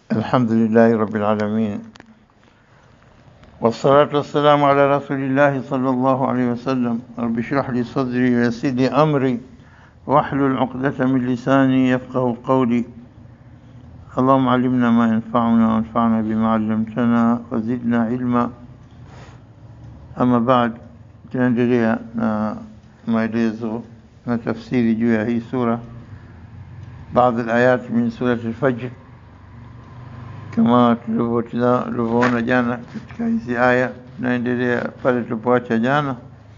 الحمد لله رب العالمين والصلاة والسلام على رسول الله صلى الله عليه وسلم رب اشرح لي صدري ويسر لي أمري واحلل عقدة من لساني يفقه قولي اللهم علمنا ما ينفعنا وانفعنا بما علمتنا وزدنا علما أما بعد tunaendelea na maelezo na tafsiri juu ya hii sura baadhi alayat min surati al-Fajr kama tulivyoona jana katika hizi aya tunaendelea pale tulipoacha jana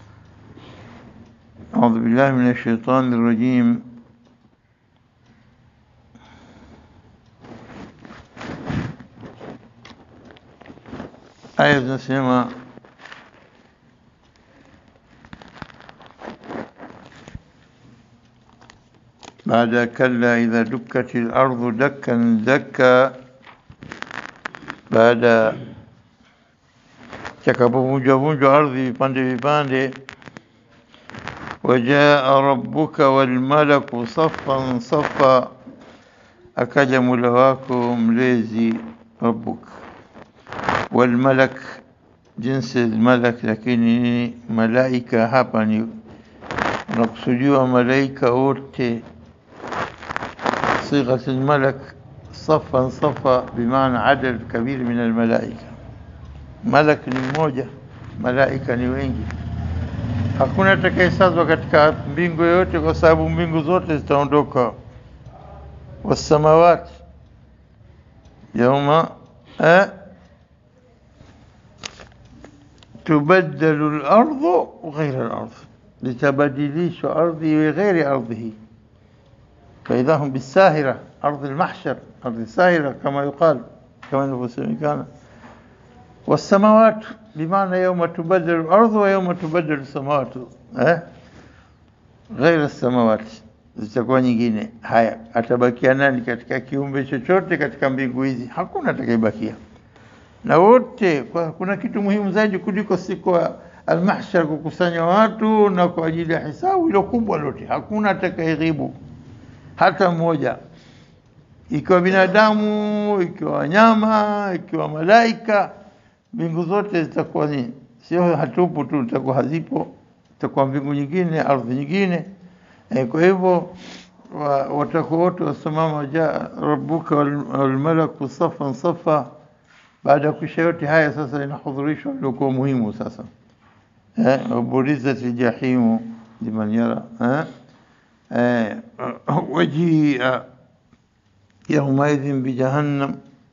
أعوذ بالله من الشيطان الرجيم آية zinasema بعد كلا إذا دكت الأرض دكا دكا baada chakapovunjwa vunjwa ardhi vipande vipande wajaa rabbuka walmalaku saffan saffa akaja mula wako mlezi rabbuk walmalak jinsi malak lakini ni malaika hapa ni unakusudiwa malaika wote صيغة الملك صفا صفا بمعنى عدد كبير من الملائكة ملك ni mmoja malaika ni wengi hakuna atakayesazwa katika mbingu yoyote kwa sababu mbingu zote zitaondoka wasamawati yauma eh, tubaddalu al-ardu ghayra al-ardh litabadilishwa ardhi iwe ghairi ardhihi فإذا هم بالساهرة أرض المحشر أرض الساهرة كما يقال كما نفسهم كان والسماوات بمعنى يوم تبدل الأرض ويوم تبدل السماوات أه؟ غير السماوات zitakuwa nyingine haya atabakia nani katika kiumbe chochote katika mbingu hizi hakuna atakayebakia na wote kwa kuna kitu muhimu zaidi kuliko siku ya almahshar kukusanya watu na kwa ajili ya hisabu ilo kubwa lote hakuna atakayeghibu hata mmoja, ikiwa binadamu, ikiwa wanyama, ikiwa malaika, mbingu zote zitakuwa ni sio hatupu tu, zitakuwa hazipo, zitakuwa mbingu nyingine, ardhi nyingine. E, kwa hivyo watakuwa wote wasimama, jaa rabbuka walmalaku safan safa. Baada ya kuisha yote haya, sasa inahudhurishwa iliokuwa muhimu sasa, eh, waburizat ljahimu liman yara eh? وجيء يومئذ بجهنم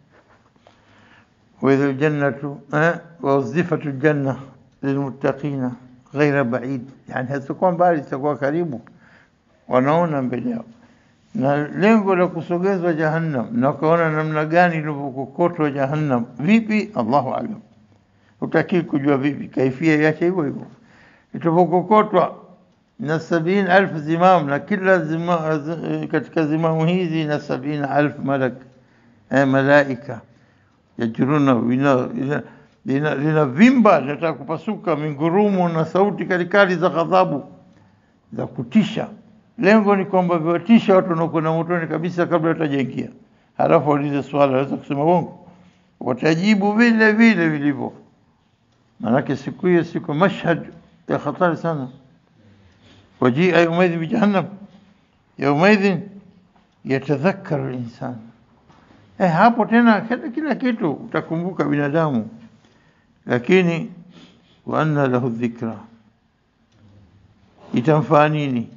وإذا الجنة ووظفت الجنة للمتقين غير بعيد يعني hazitakuwa mbali zitakuwa karibu wanaona mbele yao na lengo la kusogezwa jahannam na ukaona namna gani ilivyokokotwa jahannam vipi allahu alam utakii kujua vipi kaifia yache hivyo hivyo itavyokokotwa na sabini alfu zimam na kila zima, katika zimamu hizi na sabini alfu malak eh, malaika yajuruna linavimba linataka kupasuka mingurumu na sauti kalikali za ghadhabu za kutisha. Lengo ni kwamba viwatisha watu wanaokwenda motoni kabisa kabla watajaingia, halafu waulize swala, waweza kusema uongo, watajibu vile vile vilivyo. Maanake siku hiyo siku mashhad ya hatari sana. وجيء يومئذ بجهنم يومئذ يتذكر الإنسان eh, hapo tena kila, kila kitu utakumbuka binadamu, lakini wa anna lahu dhikra, itamfaa nini?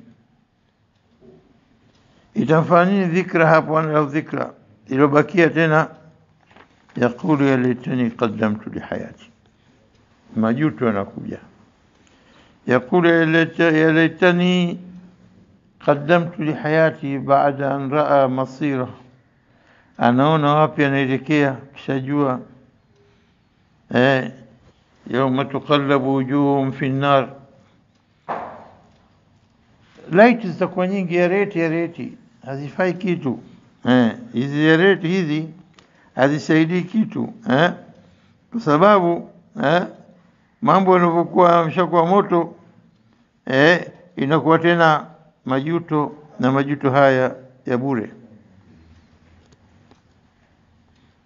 Itamfaa nini dhikra hapo? Anna lahu dhikra, iliyobakia tena yaqulu ya laitani qaddamtu lihayati, majuto yanakuja يقول يا ليتني قدمت لحياتي بعد أن رأى مصيره anaona wapi anaelekea kishajua eh, yauma tuqallabu wujuhum fi nnar laiti zitakuwa nyingi ya reti ya reti hazifai kitu eh, hizi ya reti hizi hazisaidii kitu eh, kwa sababu eh, mambo yanavyokuwa yameshakuwa moto eh, inakuwa tena majuto na majuto haya ya bure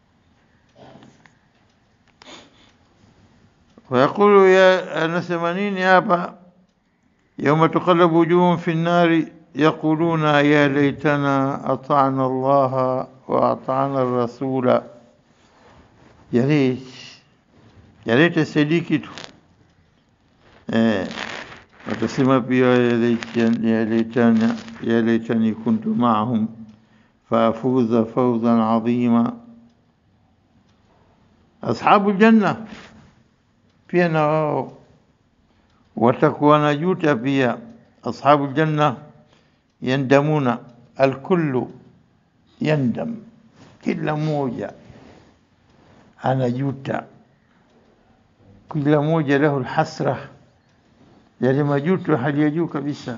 ويقول يا anasema nini hapa يوم تقلب وجوههم في النار يقولون يا ليتنا أطعنا الله وأطعنا الرسول يا ريت يا ريت سيديكي tu eh watasema pia ya laitani ya laitani ya laitani kuntu ma'ahum faafuza fawzan adhima ashabu janna pia na wao watakuwa na juta pia ashabu janna yandamuna alkullu yandam kila mmoja anajuta kila mmoja lahu alhasra yale majuto hali ya juu kabisa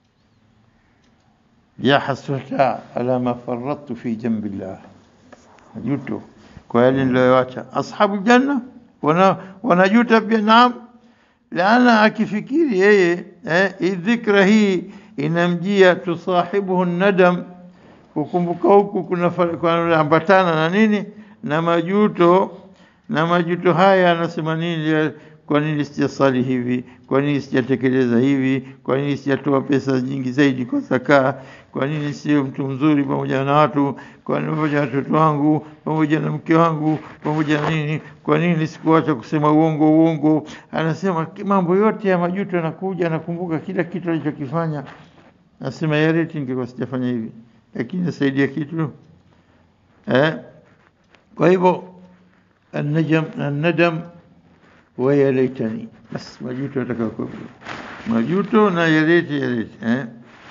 ya hasrata ala ma faradtu fi jambillah majuto kwa yale niliyoacha ashabu janna wana wanajuta pia naam laana akifikiri yeye eh, hii dhikra hii inamjia tusahibuhu nadam kukumbuka huku kunaambatana na nini na majuto na majuto haya anasema nini kwa nini sijasali hivi kwa nini sijatekeleza hivi kwa nini sijatoa pesa nyingi zaidi kwa zakaa kwa nini sio mtu mzuri pamoja na watu kwa nini pamoja na watoto wangu pamoja na mke wangu pamoja na nini kwa nini sikuacha kusema uongo uongo anasema mambo yote ya majuto yanakuja anakumbuka kila kitu alichokifanya nasema ya reti ningekuwa sijafanya hivi lakini nasaidia kitu eh kwa hivyo النجم الندم ويا ليتني بس majuto atakayokuwa majuto na ya leti ya leti eh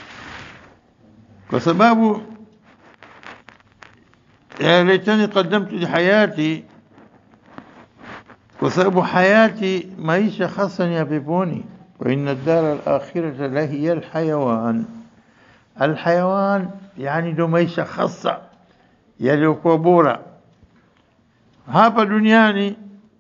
kwa sababu ya laitani qaddamtu li hayati kwa sababu hayati maisha hasa ni ya peponi wa inna ad-dara al-akhirata la hiya al-hayawan al-hayawan yani ndo maisha hasa yaliyokuwa bora hapa duniani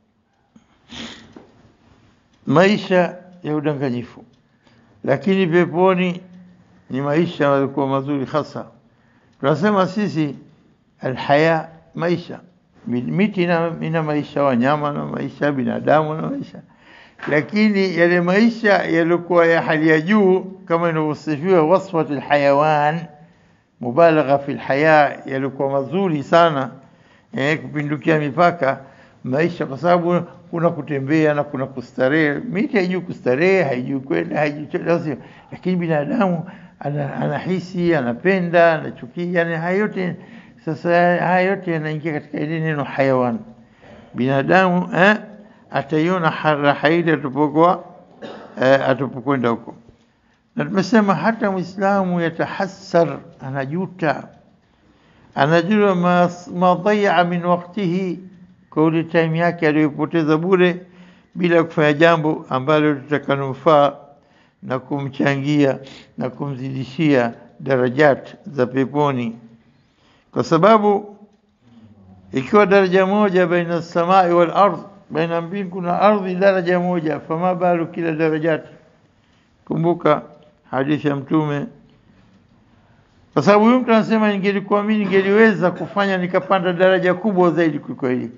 maisha ya udanganyifu lakini peponi ni maisha yalikuwa mazuri hasa tunasema sisi alhaya maisha miti ina, ina maisha wanyama na maisha binadamu na maisha lakini yale maisha yalikuwa ya hali ya juu kama inavyosifiwa wasfat alhayawan mubalagha fi alhaya yalikuwa mazuri sana eh, kupindukia mipaka maisha kwa sababu kuna kutembea na kuna kustarehe. Miti haijui kustarehe, haijui kwenda, haijui chochote, lakini binadamu ana, anahisi, anapenda, anachukia, yani haya yote sasa, haya yote yanaingia katika ile neno hayawan. Binadamu eh, ataiona raha ile atupokuwa eh, atupokwenda huko, na tumesema hata Muislamu yatahassar, anajuta anajua ma, ma dhaya min waktihi kwa ule time yake aliyopoteza bure bila kufanya jambo ambalo litakanufaa na kumchangia na kumzidishia darajat za peponi kwa sababu ikiwa daraja moja baina samai wal ardh baina mbingu na ardhi daraja moja fama balu kila darajat kumbuka hadithi ya mtume kwa sababu huyu mtu anasema ningelikuwa mimi ningeliweza kufanya nikapanda daraja kubwa zaidi kuliko hili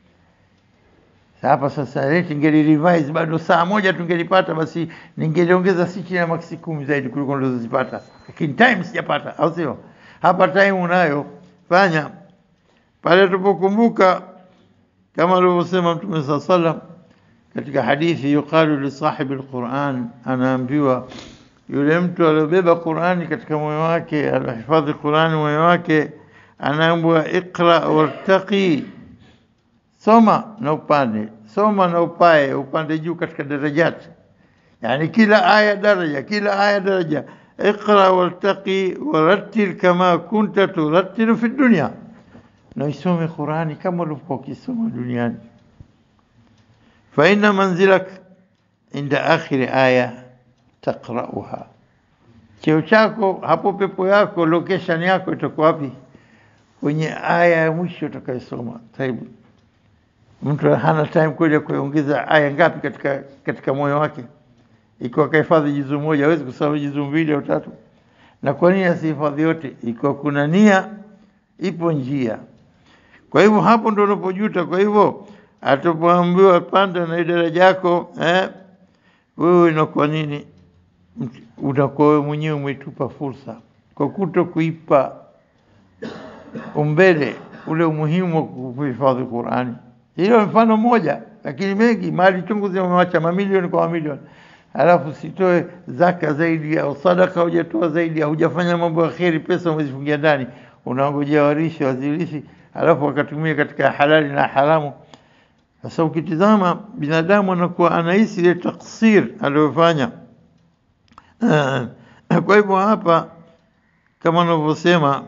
hapa sasa rate ngeli revise bado saa moja tungelipata basi ningeliongeza si chini ya maksi kumi zaidi kuliko nilizozipata lakini time sijapata au sio hapa time unayo fanya pale tupokumbuka kama alivyosema mtume saa sallam katika hadithi yuqalu li sahibi alquran anaambiwa yule mtu aliyobeba Qur'ani katika moyo wake alihifadhi Qur'ani moyo wake anaambiwa iqra wartaqi soma na upande soma na upae upande juu katika darajati yani kila aya daraja kila aya daraja iqra wartaqi warattil kama kunta turattilu fi dunya na isome Qur'ani kama ulivyokuwa ukisoma duniani fa inna manzilak inda akhir aya taqra'uha cheo chako hapo pepo yako location yako itakuwa wapi kwenye aya ya mwisho utakayosoma taibu mtu hana time kweli kuongeza aya ngapi katika katika moyo wake ikiwa kahifadhi jizu moja hawezi kusoma jizu mbili au tatu na kwa nini asihifadhi yote ikiwa kuna nia ipo njia kwa hivyo hapo ndo unapojuta kwa hivyo atapoambiwa panda na daraja yako eh, wewe inakuwa nini? Mt- Unakuwa wewe mwenyewe umetupa fursa kwa kuto kuipa umbele ule umuhimu wa kuhifadhi Qurani. Hilo ni mfano mmoja, lakini mengi, mali chungu zimewacha mamilioni kwa mamilioni, halafu sitoe zaka zaidi au sadaka, hujatoa zaidi, hujafanya mambo ya kheri, pesa umezifungia ndani, unangojea warishi wazirishi, halafu wakatumia katika halali na haramu. Sasa ukitizama binadamu anakuwa anahisi ile taksir aliyofanya. Eh, Kwa hivyo hapa kama wanavyosema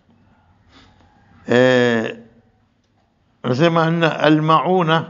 eh, anasema anna almauna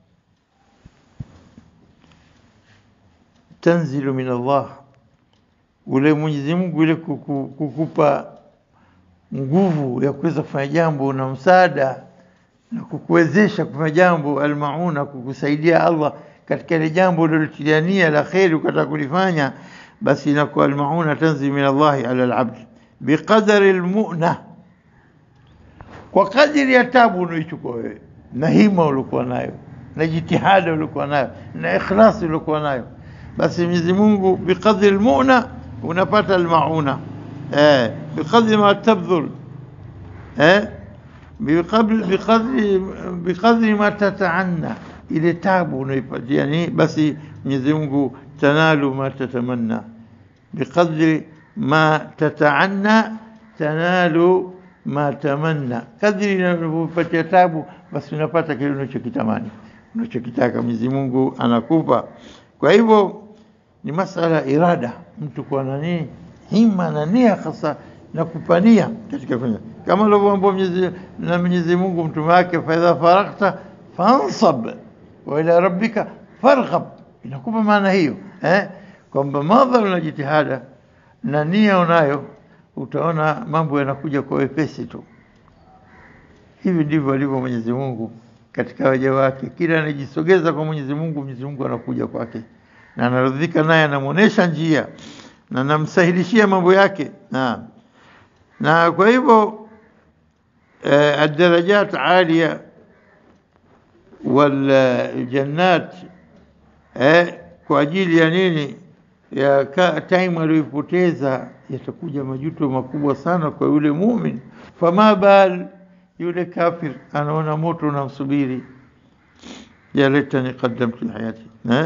tanzilu min Allah, ule Mwenyezi Mungu ile kuku- kukupa nguvu ya kuweza kufanya jambo na msaada na kukuwezesha kufanya jambo, almauna, kukusaidia Allah katika ile jambo ulilotilia nia la kheri ukataka kulifanya, basi inakuwa almauna tanzilu min Allahi ala alabd biqadari almuna kwa kadiri ya tabu unaoichukua wewe na hima uliokuwa nayo na jitihada uliokuwa nayo na ikhlasi uliokuwa nayo, basi Mwenyezi Mungu biqadri almuna unapata almauna eh, biqadri ma tabdhul eh, biqadri biqadri biqadri ma tataanna, ile tabu unaoipatia ni basi Mwenyezi Mungu tanalu ma tatamanna biqadri ma tataanna tanalu ma tamanna, kadri unavyopatia tabu basi unapata kile unachokitamani unachokitaka, Mwenyezi Mungu anakupa. Kwa hivyo ni masala ya irada, mtu kuwa na nini, hima na nia hasa na kupania katika kufanya, kama alivyoambia Mwenyezi na Mwenyezi Mungu mtume wake, fa idha faraghta fansab wa ila rabbika farghab, inakupa maana hiyo eh, kwamba madhara na jitihada na nia unayo utaona mambo yanakuja kwa wepesi tu. Hivi ndivyo alivyo Mwenyezi Mungu katika waja wake. Kila anajisogeza kwa Mwenyezi Mungu, Mwenyezi Mungu anakuja kwake na anaridhika naye, anamwonyesha njia na anamsahilishia mambo yake. Naam, na kwa hivyo eh, adarajat alia wal jannat eh, kwa ajili ya nini? ya ka, time aliyoipoteza yatakuja majuto makubwa sana kwa yule mumin. Fama bal yule kafir anaona moto unamsubiri, ya laitani qaddamtu lihayati eh?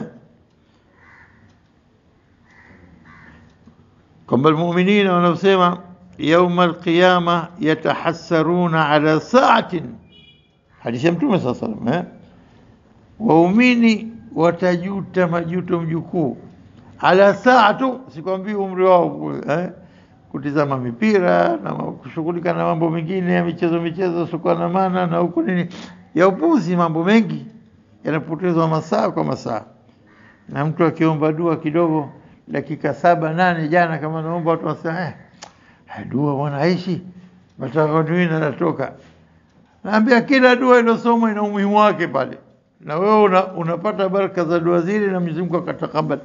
kwamba almuminina wanaosema yauma alqiyama yatahassaruna ala saatin, hadithi ya Mtume saa salam eh? waumini watajuta majuto mjukuu ala saa tu, sikwambii umri wao eh, kutizama mipira na kushughulika na mambo mengine ya michezo michezo sikuwa na maana na huku nini ya upuzi. Mambo mengi yanapotezwa masaa kwa masaa, na mtu akiomba dua kidogo dakika saba nane, jana kama naomba watu wasema eh, dua bwana aishi matakaduina natoka. Naambia kila dua iliyosomwa ina umuhimu wake pale, na wewe una, unapata baraka za dua zile na Mwenyezi Mungu akatakabali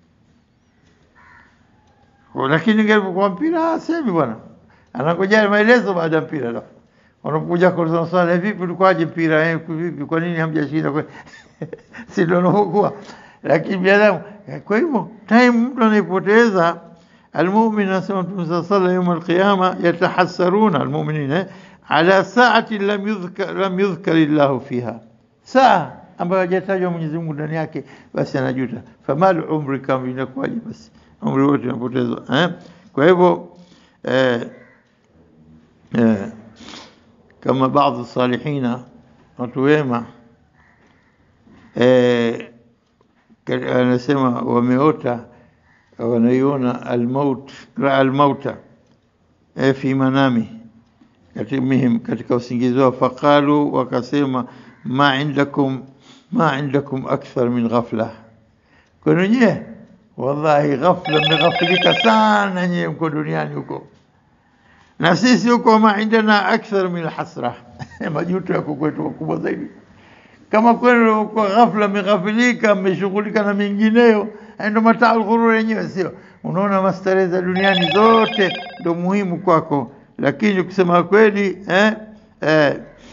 lakini ingekuwa mpira semi bwana, anangojea maelezo baada ya mpira. Alafu wanapokuja kuuliza swali, vipi ulikuwaje mpira eh, vipi, kwa nini hamjashinda? Kwa si ndio unapokuwa, lakini binadamu. Kwa hivyo time mtu anaipoteza. Almumin anasema Mtume sallallahu alayhi wasallam, yawm alqiyama yatahassaruna almu'minina ala saati lam yudhkar lam yudhkar illahu fiha, saa ambayo hajatajwa Mwenyezi Mungu ndani yake, basi anajuta. Famal umri kama inakuwaje basi umri wote unapotezwa eh? Kwa hivyo eh, eh, kama baadhi salihina watu wema eh, anasema wameota wanaiona almaut raa almauta eh, fi manami katimihim katika usingizi wao, faqalu wakasema, ma indakum ma indakum akthar min ghafla, kwenu nyie Wallahi, ghafla mmeghafilika sana nyewe, mko duniani huko, na sisi huko ma indana akthar min hasra majuto yako kwetu makubwa zaidi. Kama kwenu kwa ghafla mmeghafilika, mmeshughulika na mengineyo, ndio mataa ghurur yenyewe, sio? Unaona mastarehe za duniani zote ndio muhimu kwako, lakini kusema kweli eh, eh,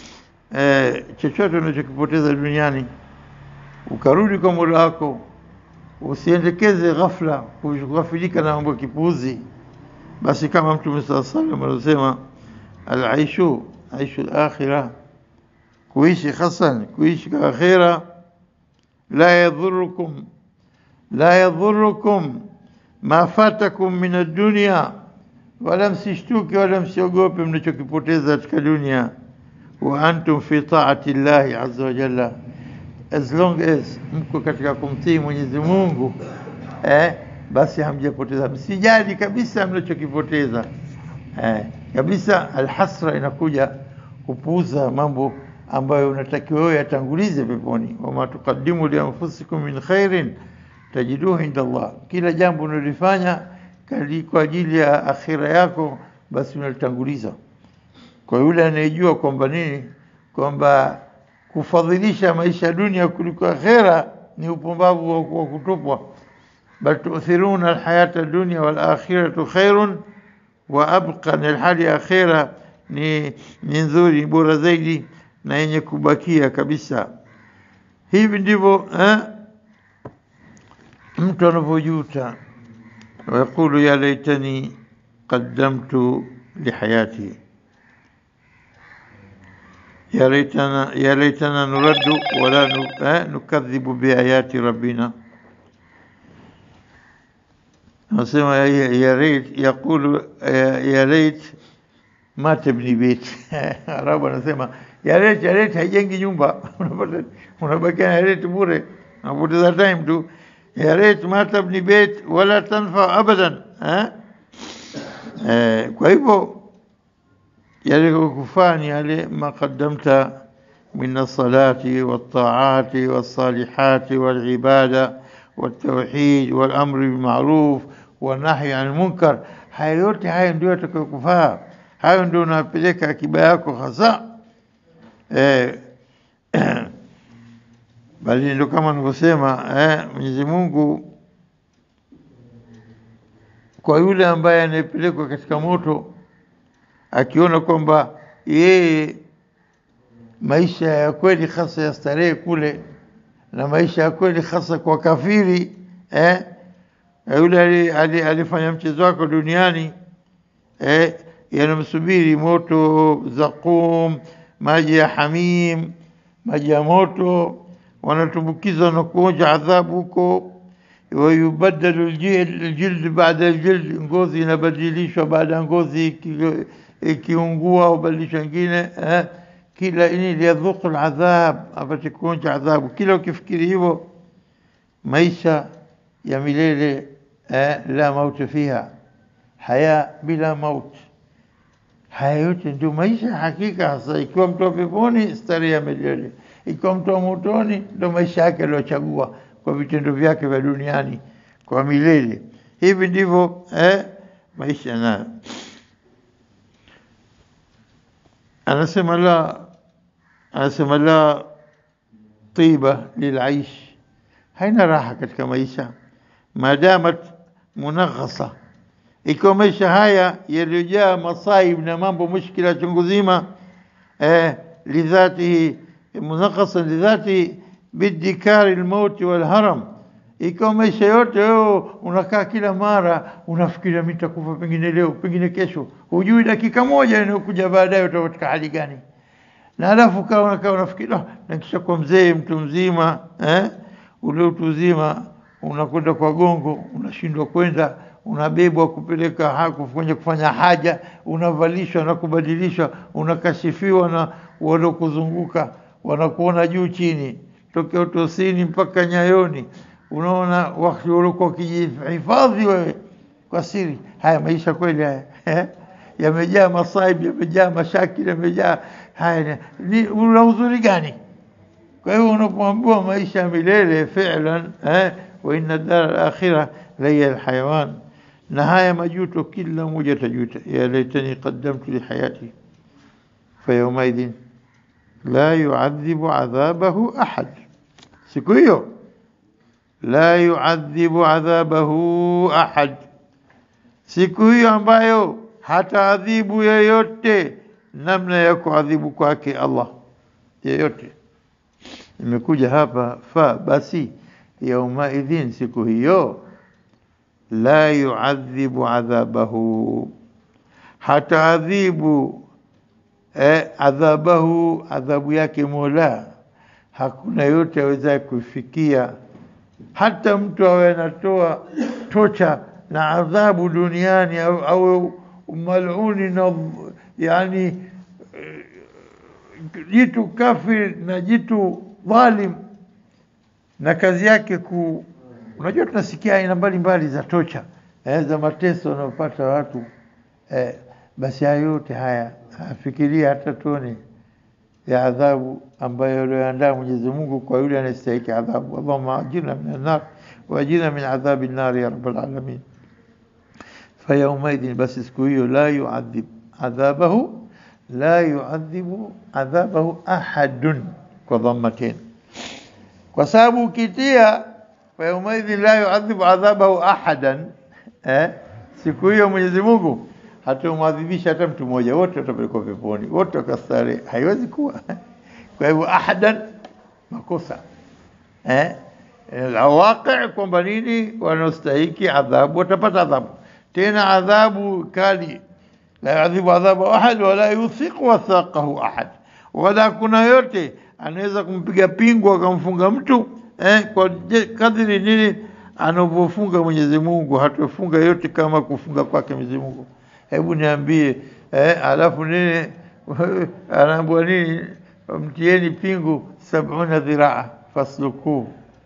eh, chochote unachokipoteza duniani ukarudi kwa Mola wako, usiendekeze ghafla kughafilika na mambo ya kipuuzi. Basi kama Mtume saa salam anasema alaishu aishu alakhira, kuishi hasan, kuishi kwa akhira, la yadhurukum la yadhurukum ma fatakum min ad-dunya, wala msishtuke wala msiogope mnachokipoteza katika dunia. Wa antum fi taati llahi azza wa jalla, as long as mko katika kumtii Mwenyezi Mungu eh, basi hamjapoteza. Msijali kabisa mnachokipoteza eh, kabisa. Alhasra inakuja kupuuza mambo ambayo unatakiwa wewe yatangulize peponi. Wama tuqaddimu li anfusikum min khairin tajiduhu inda Allah, kila jambo unalifanya kali kwa ajili ya akhira yako, basi unalitanguliza. Kwa yule anayejua kwamba nini, kwamba kufadhilisha maisha ya dunia kuliko akhira ni upumbavu wa wa kutupwa. Bal tu'thiruna alhayata dunya wal akhiratu khairun wa abqa, na hali ya akhira ni ni nzuri, bora zaidi na yenye kubakia kabisa. Hivi ndivyo eh, mtu anavyojuta wayaqulu ya laitani qaddamtu lihayati ya laitana ya laitana nuraddu wala nu, eh, nukadhibu biayati rabbina nasema ya, ya lait yaqulu ya, ya lait ma tabni bait arabu anasema ya lait ya lait haijengi nyumba unapata unabakia na lait bure unapoteza time tu ya reit ma tabni bait wala tanfa abadan eh? Eh, kwa hivyo yale kufaa ni yale maqaddamta min alsalati waltaati walsalihati walibada والتوحيد والأمر بالمعروف والنهي عن المنكر haya yote haya ndio yatakayokufaa hayo ndio unapeleka akiba yako hasa eh, bali ndio kama nilivyosema eh, Mwenyezi Mungu kwa yule ambaye anayepelekwa katika moto akiona kwamba yeye maisha ya kweli hasa ya starehe kule na maisha ya kweli hasa kwa kafiri eh, yule ali- ali- alifanya mchezo wako duniani eh, yanamsubiri moto zaqum, maji ya hamim, maji ya moto wanatumbukizwa na kuonja adhabu huko wayubaddalu aljild aljild baada aljild, ngozi inabadilishwa baada ya ngozi iki- ikiungua au badilishwa ingine eh, kila ini liyadhuku aladhab, apate kuonja adhabu. Kila ukifikiri hivyo, maisha ya milele eh, la mauti fiha, haya bila mauti. Haya yote ndio maisha ya hakika hasa. Ikiwa mtu wa peponi, starehe ya milele ikiwa mtu wa motoni ndo maisha yake aliyochagua kwa vitendo vyake vya duniani kwa milele. Hivi ndivyo eh, maisha nayo. Anasema la, anasema la tiba lilaish, haina raha katika maisha madamat munaghasa, ikiwa maisha haya yaliyojaa masaib na mambo mushkila chungu zima eh, lidhatihi munakasa lidhati bidikari lmauti walharam, ikiwa maisha yote wewe unakaa kila mara unafikiria mimi nitakufa pengine leo pengine kesho, hujui dakika moja inayokuja baadaye utakuwa katika hali gani. Na alafu kaa unakaa unafikiri "Ah, nakisha kwa mzee mtu mzima eh, ule utu uzima unakwenda kwa gongo, unashindwa kwenda, unabebwa kupeleka ha- kufanya kufanya haja, unavalishwa na kubadilishwa, unakashifiwa na waliokuzunguka, wanakuona juu chini, tokea utosini mpaka nyayoni, unaona wakati uliokuwa ukijihifadhi wewe kwa siri. Haya maisha kweli haya eh? yamejaa masaibu, yamejaa mashakili, yamejaa haya. Ni una uzuri gani? Kwa hiyo unapoambiwa maisha ya milele fi'lan eh, wa inna dar al-akhirah la hiya al-hayawan, na haya majuto kila mmoja atajuta, ya laitani qaddamtu li hayati fa yawmaidhin la yu'adhibu adhabahu ahad, siku hiyo la yu'adhibu adhabahu ahad, siku hiyo ambayo hataadhibu yeyote namna ya kuadhibu kwake Allah yeyote. Imekuja hapa fa, basi yaumaidhin, siku hiyo la yuadhibu adhabahu, hataadhibu eh, adhabahu, adhabu yake Mola. Hakuna yote awezaye kufikia, hata mtu awe anatoa tocha na adhabu duniani au, au maluni na yani eh, jitu kafir na jitu dhalim na kazi yake ku unajua tunasikia aina mbalimbali za tocha eh, za mateso wanaopata watu eh, basi haya yote haya afikiria hata tone ya adhabu ambayo alioandaa Mwenyezi Mungu kwa yule anayestahili adhabu. Allahumma ajirna min annar wa ajirna min adhabi nnar ya rabbal alamin. Fayaumaidhin, basi siku hiyo la yuadhib adhabahu la yuadhibu adhabahu ahadun kwa dhammatain, kwa sababu ukitia fayaumaidhin la yuadhibu adhabahu ahadan eh, siku hiyo Mwenyezi Mungu hatamwadhibisha hata mtu mmoja, wote watapelekwa peponi, wote wakastare. Haiwezi kuwa. Kwa hivyo ahadan, makosa eh, alwaqi kwamba nini, wanaostahiki adhabu watapata adhabu, tena adhabu kali. La yuadhibu adhabu ahad wala yuthiqu wathaqahu ahad, wala kuna yote anaweza kumpiga pingu akamfunga mtu eh, kwa kadri nini anavyofunga Mwenyezi Mungu, hatofunga yote kama kufunga kwake Mwenyezi Mungu. Hebu niambie eh, alafu nini anaambua nini? Mtieni pingu sabuna dhiraa fasluku,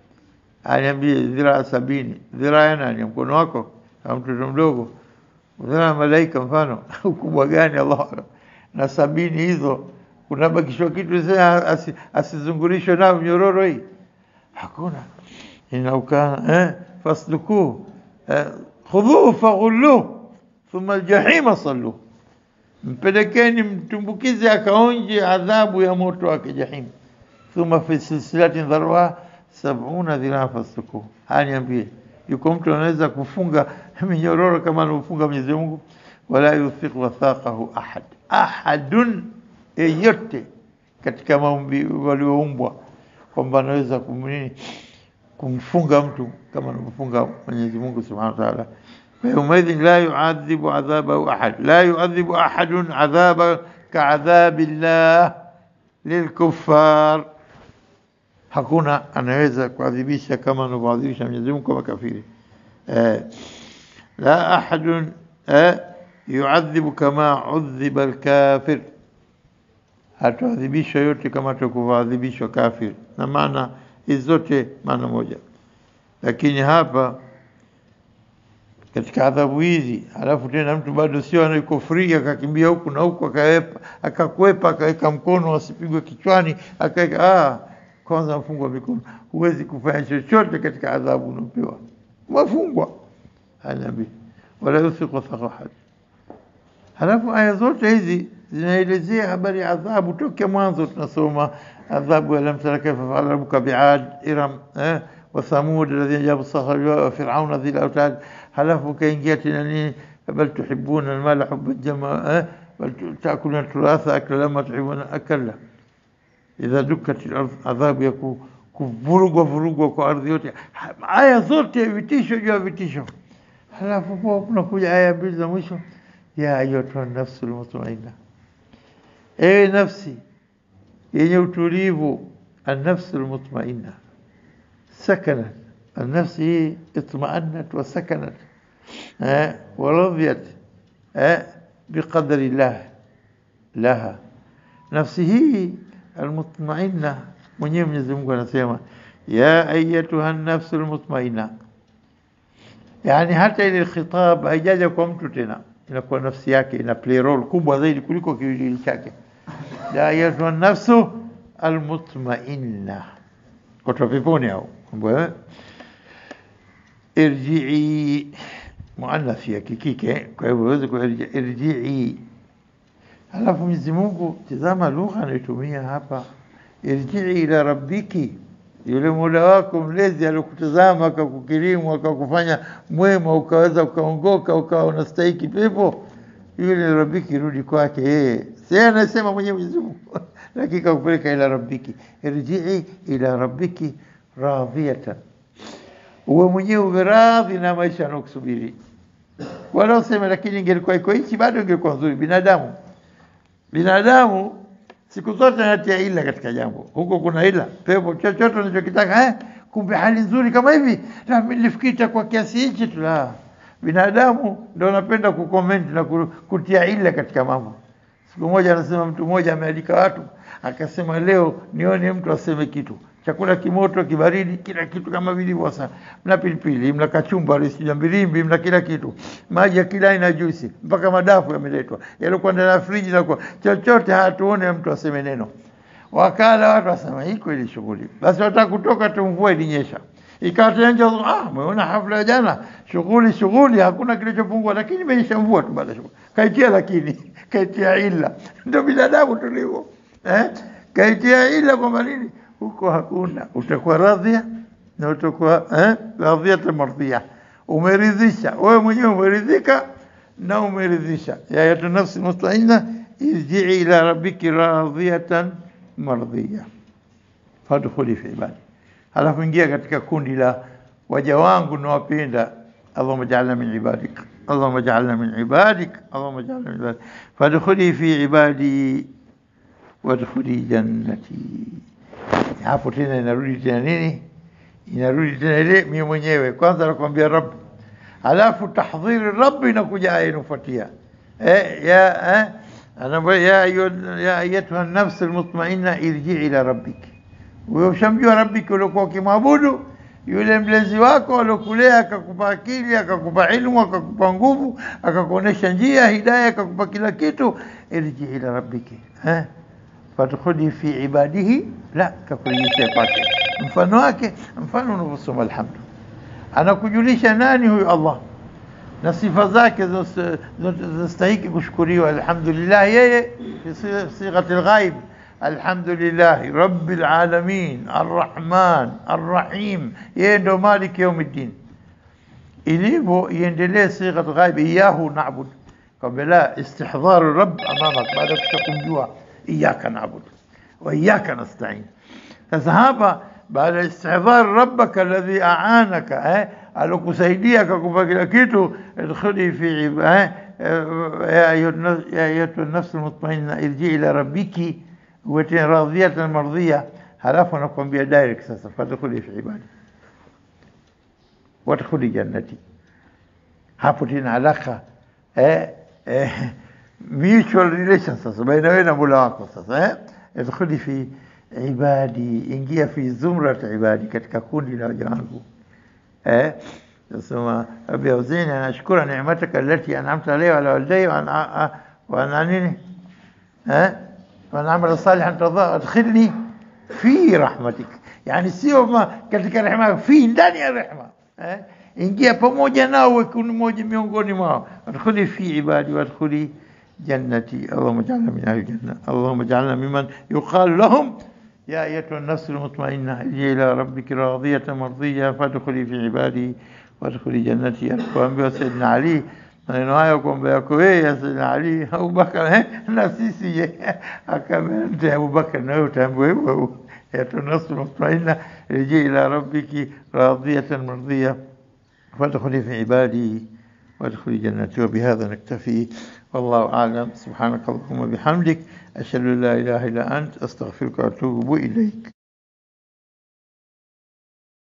aniambie dhiraa sabini. Dhiraa ya nani? Mkono wako au mtoto mdogo? Dhiraa malaika mfano ukubwa gani? Allah na sabini hizo kunabakishwa kitu sasa asizungulishwe nao mnyororo hii hakuna inaukana eh, fasluku eh, khudhuhu faghulluhu thumma aljahima sallu, mpelekeni mtumbukize akaonje adhabu ya moto wake jahim. Thumma fi silsilatin dharwa sabuna dhiraa fasluku. Haya, niambie, yuko mtu anaweza kufunga minyororo kama anavyofunga Mwenyezi Mungu? Wala yuthiq wathaqahu ahad, ahadun, yeyote katika maumbi walioumbwa kwamba anaweza kumnini kumfunga mtu kama anavyofunga Mwenyezi Mungu Subhanahu wa Ta'ala. فيومئذ لا يعذب عذابه أحد لا يعذب أحد عذابا كعذاب الله للكفار hakuna anaweza kuadhibisha kama anavyoadhibisha Mwenyezi Mungu kwa makafiri. Eh, la ahadun eh, yuadhibu kama udhiba alkafir, hatuadhibishwa yote kama atakavyoadhibishwa kafir, na maana hizi zote maana moja, lakini hapa katika adhabu hizi, halafu tena mtu bado sio anaiko free, akakimbia huku na huku, akawepa akakwepa, akaweka mkono asipigwe kichwani, akaweka ah, kwanza mfungwa mikono, huwezi kufanya chochote katika adhabu unapewa, mafungwa anabii wala yuthiqu wathaqahu ahad. Halafu aya zote hizi zinaelezea habari ya adhabu tokea mwanzo, tunasoma adhabu alam tara kaifa faala rabbuka biad iram eh, wa thamud alladhina jabu sakhra wa fir'auna dhil autad halafu kaingia tena nini, bal tuhibuna almala hubban jama eh, bal taakuluna turatha akla lama tuhibuna akala. Idha dukkat al-ardh, adhabu ya kuvurugwa vurugwa kwa ardhi yote. Aya zote vitisho juu ya vitisho. Halafu po kunakuja aya mbili za mwisho, ya ayatuha nafsul mutmainna, ewe nafsi yenye utulivu, an-nafsul mutmainna sakanat النفس هي اطمأنت وسكنت أه ورضيت أه بقدر الله لها نفسه المطمئنة mwenyewe Mwenyezi Mungu anasema ya ayatuha nafsu almutmainna, yani hata ile khitab haijaja kwa mtu tena, inakuwa nafsi yake ina play role kubwa zaidi kuliko kiwiliwili chake. Ya ayatuha nafsu almutmainna, kutoka peponi au mambo irji'i muannath ya kikike, kwa hivyo uweze kuirji irji'i. Halafu Mwenyezi Mungu, tazama lugha anayotumia hapa, irji'i ila rabbiki, yule Mola wako mlezi alokutazama akakukirimu akakufanya mwema ukaweza ukaongoka ukawa unastahiki pepo, yule rabbiki, rudi kwake yeye. Si anasema mwenyewe Mwenyezi Mungu lakini kakupeleka ila rabbiki, irjii ila rabbiki radhiyatan, uwe mwenyewe uwe radhi na maisha yanayokusubiri. Wala useme lakini ingelikuwa iko hichi bado ingekuwa nzuri. Binadamu binadamu siku zote anatia ila katika jambo, huko kuna ila pepo, chochote unachokitaka eh, kumbe hali nzuri kama hivi, na mimi nilifikiri itakuwa kiasi hichi tu. La, binadamu ndio anapenda kucomment na ku- kutia ila katika mambo. Siku moja anasema mtu mmoja amealika watu, akasema leo nione mtu aseme kitu chakula kimoto kibaridi, kila kitu kama vilivyo. Sasa mna pilipili, mna kachumbari, sijui mbilimbi, mna kila kitu, maji ya kila aina, juisi, mpaka madafu yameletwa yaliokuwa ndani ya friji, na kwa chochote hatuone mtu aseme neno. Wakala watu wasema hii kweli shughuli, basi wataka kutoka tu, mvua ilinyesha ikawa tena nje, ah, umeona hafla ya jana, shughuli shughuli, hakuna kilichopungua, lakini imenyesha mvua tu baada ya shughuli. Kaitia lakini kaitia ila, ndio binadamu tulivyo eh, kaitia ila kwamba nini huko hakuna, utakuwa radhia na utakuwa eh, radhia mardhia, umeridhisha wewe mwenyewe, umeridhika na umeridhisha. ya ayatu nafsi mutmainna irjii ila rabbiki radhiyatan mardhiya fadkhuli fi ibadi, halafu ingia katika kundi la waja wangu nawapenda. Allahumma ja'alna min ibadik, Allahumma ja'alna min ibadik, Allahumma ja'alna min ibadik, fadkhuli fi ibadi wadkhuli jannati. Hapo tena inarudi tena nini? Inarudi tena ile mimi mwenyewe kwanza nakwambia Rabb, halafu tahdhiri Rabb inakuja aya inafuatia eh, ya eh, anaambia ya ayu- ya ayatuha nafs almutmainna irji ila rabbik. Wewe ushamjua rabbiki uliokuwa ukimwabudu yule mlezi wako aliokulea akakupa akili akakupa ilmu akakupa nguvu akakuonesha njia hidaya akakupa kila kitu, irji ila rabbiki eh fadkhuli fi ibadihi, la kakujulisha kwake. Mfano wake mfano unavyosoma alhamdu, anakujulisha nani huyu Allah na sifa zake zinazo- zinastahiki kushukuriwa. Alhamdulillah, yeye fi si- sighati alghaib, alhamdulillahi rabbil alamin arrahman arrahim, yeye ndo maliki yaumiddin. Ilivyo iendelee sighat ghaib, iyahu na'bud, kwamba la istihdharu rabb amamak, baada ya kumjua iyaka na'bud wa iyaka nasta'in. Sasa hapa baada ya istihdhar rabbaka alladhi a'anaka eh, alokusaidia akakupa kila kitu, idkhuli fi ib- eh, eh, ya ayuha an-nafs- ya ayatuha an-nafs al-mutma'inna irji ila rabbiki wati radhiyatan mardhiya, halafu anakuambia direct sasa, fadkhuli fi ibadi wadkhuli jannati. Hapo tena alaka eh, eh, mutual relation sasa baina wewe na Mola wako sasa eh, idkhuli fi ibadi, ingia fi zumrat ibadi, katika kundi la waja wangu eh nasema rabbi auzini anashukura ni'mataka allati an'amta alayya wa ala walidayya wa ana wa ana nini eh wa ana amala salihan tadha adkhilni fi rahmatik, yani sio ma katika rehema, fi ndani ya rehema eh ingia pamoja nao wekuni moja miongoni mwao, adkhuli fi ibadi wadkhuli جنتي اللهم اجعلنا من أهل الجنة اللهم اجعلنا ممن يقال لهم يا أيتها النفس المطمئنة ارجعي إلى ربك راضية مرضية فادخلي في عبادي وادخلي جنتي alikuambiwa Saidina Ali maneno hayo kwamba yako wewe ya Saidina Ali Abubakar eh, na sisi je akamwambia Abubakar na wewe utaambiwa hivyo hivyo يا النفس المطمئنة ارجعي إلى ربك راضية مرضية فادخلي في عبادي وادخلي جنتي وبهذا نكتفي والله أعلم سبحانك اللهم وبحمدك أشهد أن لا إله إلا أنت أستغفرك وأتوب إليك